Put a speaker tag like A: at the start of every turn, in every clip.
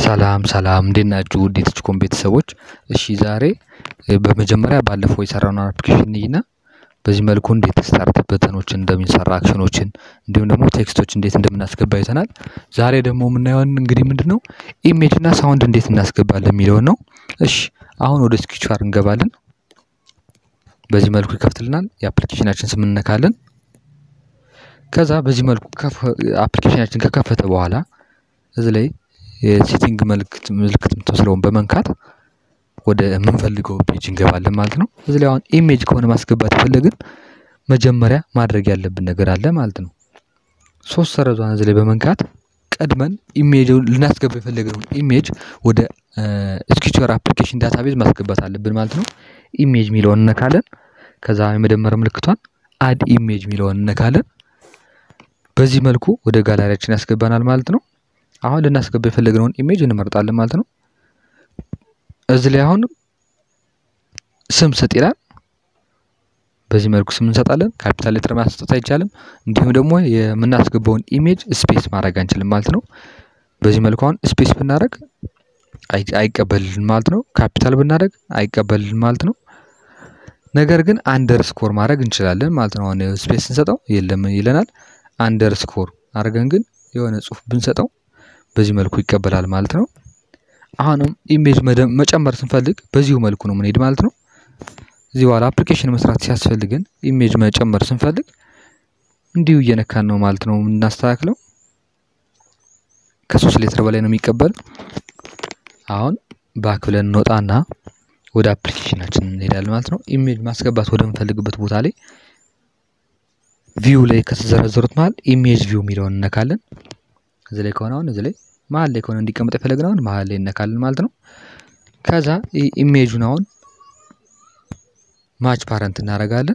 A: ሰላም ሰላም እንዴት ናችሁ ውድ የቲችኮም ቤተሰቦች እሺ ዛሬ በመጀመሪያ ባለፈው የሰራነውን አፕሊኬሽን እንይና በዚህ መልኩ እንዴት ስታርት በተኖችን እንደምንሰራ አክሽኖችን እንዲሁም ደግሞ ቴክስቶች እንዴት እንደምናስገባ አይተናል። ዛሬ ደግሞ የምናየውን እንግዲህ ምንድነው ኢሜጅ እና ሳውንድ እንዴት እናስገባለን የሚለውን ነው። እሺ አሁን ወደ ስኪቻር እንገባለን። በዚህ መልኩ ይከፍትልናል። የአፕሊኬሽናችን ስም እንነካለን። ከዛ በዚህ መልኩ አፕሊኬሽናችን ከከፈተ በኋላ እዚህ ላይ የሴቲንግ ምልክት ምልክት የምትወስደውን በመንካት ወደ የምንፈልገው ፔጅ እንገባለን ማለት ነው። እዚህ ላይ አሁን ኢሜጅ ከሆነ ማስገባት የፈለግን መጀመሪያ ማድረግ ያለብን ነገር አለ ማለት ነው። ሶስት ሰረዟን እዚህ ላይ በመንካት ቀድመን ኢሜጅ ልናስገባ የፈለግነውን ኢሜጅ ወደ ስኪቸር አፕሊኬሽን ዳታቤዝ ማስገባት አለብን ማለት ነው። ኢሜጅ የሚለውን እነካለን። ከዛ የመደመር ምልክቷን አድ ኢሜጅ የሚለውን እነካለን። በዚህ መልኩ ወደ ጋላሪያችን ያስገባናል ማለት ነው። አሁን ልናስገባ የፈለግነውን ኢሜጅ እንመርጣለን ማለት ነው። እዚህ ላይ አሁን ስም ስጥ ይላል። በዚህ መልኩ ስም እንሰጣለን። ካፒታል ሌተር ማስጠት አይቻልም። እንዲሁም ደግሞ የምናስገባውን ኢሜጅ ስፔስ ማድረግ አንችልም ማለት ነው። በዚህ መልኩ አሁን ስፔስ ብናደርግ አይቀበልልን ማለት ነው። ካፒታል ብናደርግ አይቀበልልን ማለት ነው። ነገር ግን አንደር ስኮር ማድረግ እንችላለን ማለት ነው። አሁን ስፔስ ስንሰጠው የለም ይለናል። አንደር ስኮር አድርገን ግን የሆነ ጽሁፍ ብንሰጠው በዚህ መልኩ ይቀበላል ማለት ነው። አሁንም ኢሜጅ መጨመር ስንፈልግ በዚሁ መልኩ ነው የምንሄድ ማለት ነው። እዚህ በኋላ አፕሊኬሽን መስራት ሲያስፈልግን ኢሜጅ መጨመር ስንፈልግ እንዲሁ እየነካን ነው ማለት ነው የምናስተካክለው። ከሶስት ሌትር በላይ ነው የሚቀበል። አሁን ባክ ብለን እንወጣና ወደ አፕሊኬሽናችን እንሄዳለን ማለት ነው። ኢሜጅ ማስገባት ወደምንፈልግበት ቦታ ላይ ቪው ላይ ከተዘረዘሩት መሀል ኢሜጅ ቪው የሚለውን እነካለን። እዚህ ላይ ከሆነ አሁን እዚህ ላይ መሀል ላይ ከሆነ እንዲቀመጥ የፈለግነው አሁን መሀል ላይ እነካለን ማለት ነው። ከዛ ኢሜጁን አሁን ማች ፓረንት እናደርጋለን።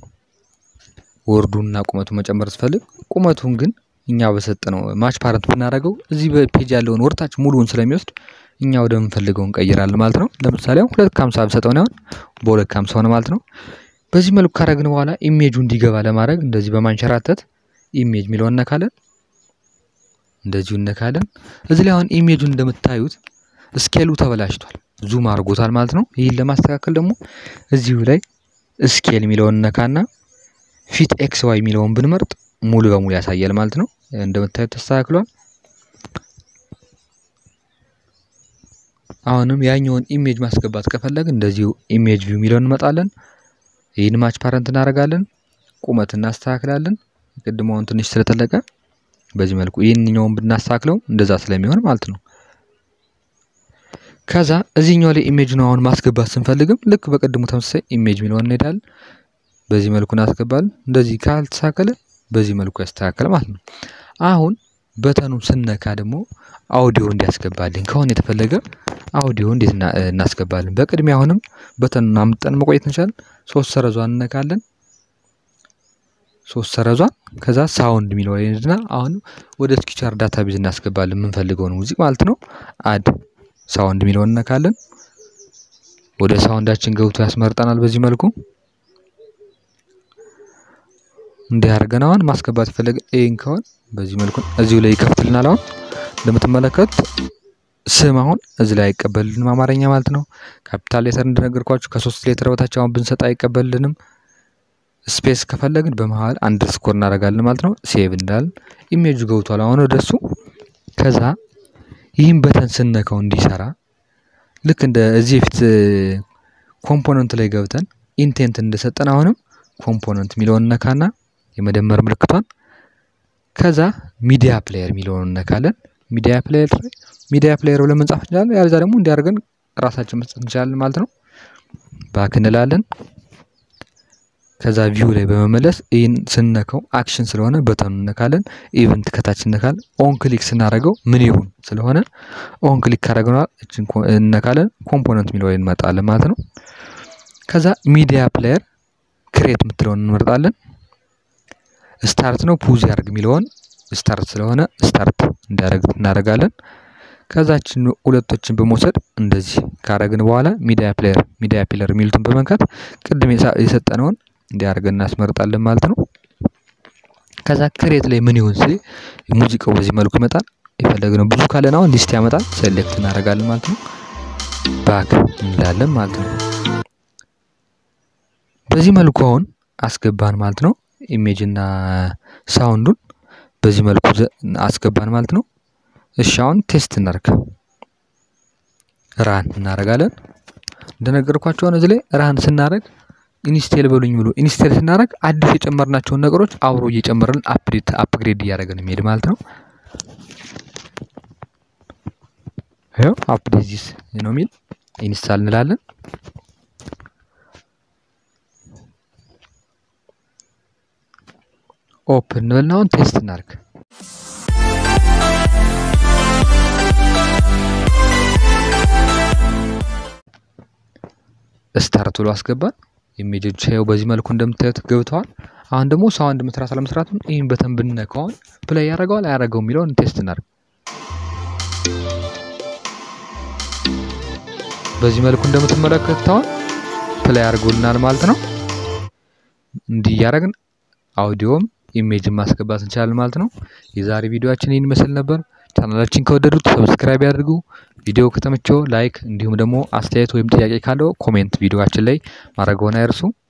A: ወርዱንና ቁመቱን መጨመር ስፈልግ ቁመቱን ግን እኛ በሰጠነው ማች ፓረንት ብናደርገው እዚህ በፔጅ ያለውን ወርታች ሙሉውን ስለሚወስድ እኛ ወደምንፈልገው እንቀይራለን ማለት ነው። ለምሳሌ አሁን ሁለት ከሀምሳ ብሰጠው አሁን በሁለት ከሀምሳ ሆነ ማለት ነው። በዚህ መልኩ ካረግን በኋላ ኢሜጁ እንዲገባ ለማድረግ እንደዚህ በማንሸራተት ኢሜጅ የሚለውን እነካለን። እንደዚሁ እነካለን። እዚህ ላይ አሁን ኢሜጁን እንደምታዩት ስኬሉ ተበላሽቷል፣ ዙም አድርጎታል ማለት ነው። ይህን ለማስተካከል ደግሞ እዚሁ ላይ ስኬል የሚለውን እነካና ፊት ኤክስ ዋይ የሚለውን ብንመርጥ ሙሉ በሙሉ ያሳያል ማለት ነው። እንደምታዩት ተስተካክሏል። አሁንም ያኛውን ኢሜጅ ማስገባት ከፈለግን እንደዚሁ ኢሜጅ ቪው የሚለውን እንመጣለን። ይህን ማች ፓረንት እናደርጋለን። ቁመት እናስተካክላለን። ቅድመውን ትንሽ ስለተለቀ በዚህ መልኩ ይህንኛውን ብናስተካክለው እንደዛ ስለሚሆን ማለት ነው። ከዛ እዚህኛው ላይ ኢሜጅን አሁን ማስገባት ስንፈልግም ልክ በቅድሙ ተመሳሳይ ኢሜጅ የሚለውን እንሄዳለን። በዚህ መልኩ እናስገባለን። እንደዚህ ካልተስተካከለ በዚህ መልኩ ያስተካከለ ማለት ነው። አሁን በተኑን ስነካ ደግሞ አውዲዮ እንዲያስገባልን ከሆነ የተፈለገ አውዲዮ እንዴት እናስገባለን? በቅድሚያ አሁንም በተኑን አምጠን መቆየት እንችላለን። ሶስት ሰረዟን እነካለን። ሶስት ሰረዟን ከዛ ሳውንድ የሚለው ላይ እንድና አሁን ወደ ስኪቻር ዳታ ቤዝ እናስገባለን የምንፈልገውን ሙዚቅ ማለት ነው። አድ ሳውንድ የሚለውን እነካለን። ወደ ሳውንዳችን ገብቶ ያስመርጠናል። በዚህ መልኩ እንዲህ አድርገን አሁን ማስገባት የፈለገ ይህን ከሆን በዚህ መልኩ እዚሁ ላይ ይከፍትልናል። አሁን እንደምትመለከት ስም አሁን እዚህ ላይ አይቀበልልንም አማርኛ ማለት ነው። ካፒታል ሌተር እንደነገርኳችሁ ከሶስት ሌተር በታች አሁን ብንሰጥ አይቀበልልንም። ስፔስ ከፈለግን በመሀል አንድ ስኮር እናደርጋለን ማለት ነው። ሴቭ እንዳልን ኢሜጁ ገብቷል አሁን ወደሱ። ከዛ ይህን በተን ስነካው እንዲሰራ ልክ እንደ እዚህ በፊት ኮምፖነንት ላይ ገብተን ኢንቴንት እንደሰጠን አሁንም ኮምፖነንት የሚለውን እነካና የመደመር ምልክቷን ከዛ ሚዲያ ፕሌየር የሚለውን እነካለን። ሚዲያ ፕሌየር ሚዲያ ፕሌየር ብለን መጻፍ እንችላለን። ያለዛ ደግሞ እንዲያደርገን ራሳችን መስጠት እንችላለን ማለት ነው። ባክ እንላለን። ከዛ ቪው ላይ በመመለስ ይህን ስነከው አክሽን ስለሆነ በተኑ እነካለን። ኢቨንት ከታች እነካለን። ኦን ክሊክ ስናደርገው ምን ይሁን ስለሆነ ኦን ክሊክ ካደረግነዋል እችን እነካለን። ኮምፖነንት የሚለው ላይ እንመርጣለን ማለት ነው። ከዛ ሚዲያ ፕሌየር ክሬት የምትለውን እንመርጣለን። ስታርት ነው ፑዝ ያደርግ የሚለውን ስታርት ስለሆነ ስታርት እንዲያደርግ እናደርጋለን። ከዛችን ሁለቶችን በመውሰድ እንደዚህ ካረግን በኋላ ሚዲያ ፕሌየር ሚዲያ ፕሌየር የሚሉትን በመንካት ቅድም የሰጠነውን እንዲያደርገን እናስመርጣለን ማለት ነው። ከዛ ክሬት ላይ ምን ይሁን ሲል ሙዚቃው በዚህ መልኩ ይመጣል። የፈለግነው ብዙ ካለን አሁን ሊስት ያመጣል። ሴሌክት እናደርጋለን ማለት ነው። ባክ እንላለን ማለት ነው። በዚህ መልኩ አሁን አስገባን ማለት ነው። ኢሜጅ እና ሳውንዱን በዚህ መልኩ አስገባን ማለት ነው። እሺ አሁን ቴስት እናርግ። ራን እናደርጋለን። እንደነገርኳቸው አሁን እዚህ ላይ ራን ስናደርግ ኢንስቴል በሉኝ ብሎ ኢንስቴል ስናደርግ አዲስ የጨመርናቸውን ነገሮች አብሮ እየጨመረን አፕዴት አፕግሬድ እያደረገን የሚሄድ ማለት ነው። ይኸው አፕዴት ዚስ ነው የሚል ኢንስታል እንላለን። ኦፕን እንበልና አሁን ቴስት እናድርግ። ስታርት ብሎ አስገባን። ኢሜጆች ይኸው በዚህ መልኩ እንደምታዩት ገብተዋል። አሁን ደግሞ ሳውንድ መስራት አለመስራቱን ይህን በተን ብንነካውን ፕላይ ያደርገዋል አያደርገው የሚለውን ቴስት እናድርግ። በዚህ መልኩ እንደምትመለከቱት አሁን ፕላይ አድርጎልናል ማለት ነው። እንዲህ እያደረግን አውዲዮም ኢሜጅን ማስገባት እንችላለን ማለት ነው። የዛሬ ቪዲዮአችን ይህን ይመስል ነበር። ቻናላችን ከወደዱት ሰብስክራይብ ያድርጉ። ቪዲዮ ከተመቸው ላይክ፣ እንዲሁም ደግሞ አስተያየት ወይም ጥያቄ ካለው ኮሜንት ቪዲዮአችን ላይ ማድረግዎን አይርሱ።